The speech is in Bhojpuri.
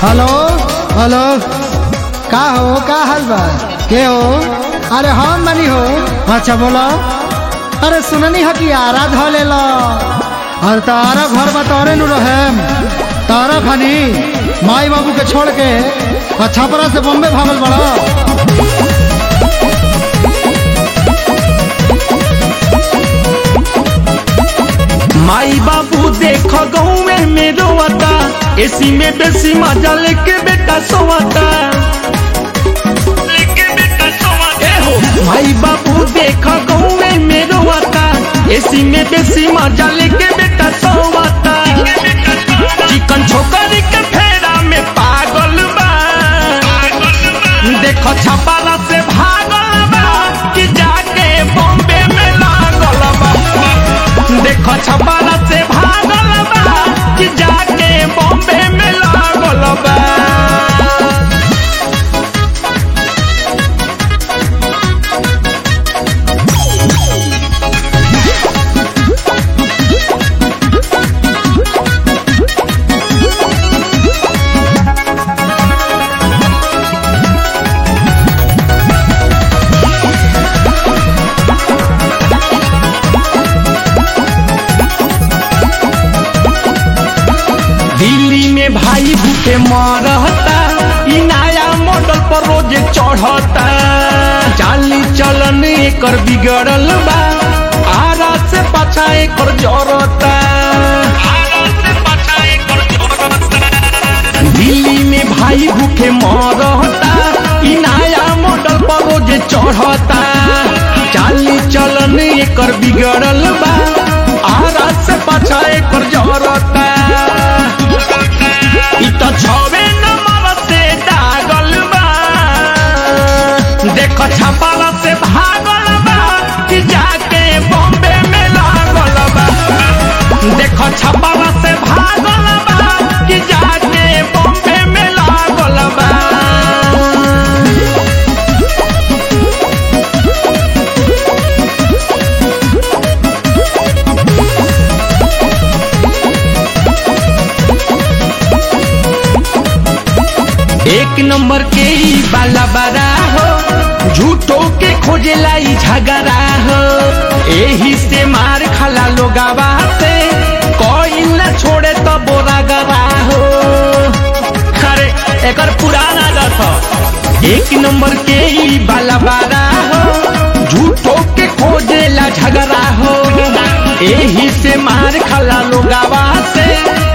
हेलो हेलो का हो का हाल बा के हो अरे हम बनी हो अच्छा बोलो अरे सुननी है कि आरा ध ले लो और तारा घर में तोरे नु रहे तारा खनी माई बाबू के छोड़ के और छपरा से बॉम्बे भागल बड़ा माई बाबू देख गौवे में रोवता एसी में बेसी मजा लेके बेटा सोवता ए हो, माई बाबू देख गौवे में रोवता एसी में बेसी मजा लेके बेटा सोवता चिकन छोकरी के फेरा में पागल बा देखो छपाला से भागल बा कि जाके बॉम्बे में लागल बा देखो छपाला से भागल बा कि जाके बॉम्बे में लागल बा दिल्ली में भाई भूखे मरता ई नया मॉडल पर रोज चढ़ता चाली चलन एकर बिगड़ल बा आरा से पाछा एकर जरता दिल्ली में भाई भूखे मरता ई नया मॉडल पर रोज चढ़ता चाली चलन एकर बिगड़ल बा आरा से पाछा एकर जरता इ त छवे नंबर से दागल बा देख छपाला से भागल बा कि जाके बॉम्बे में लागल बा देख छपाला से भागल बा कि जाके बॉम्बे में लागल बा एक नंबर के ई बाला बारा हो झूठो के खोजेला ई झगड़ा हो एही से मार खाला लोगावा से कोई न छोड़े तो बोरा गवा हो अरे एकर पुराना रथ एक नंबर के ई बाला बारा हो झूठो के खोजेला झगड़ा हो एही से मार खाला लोगावा से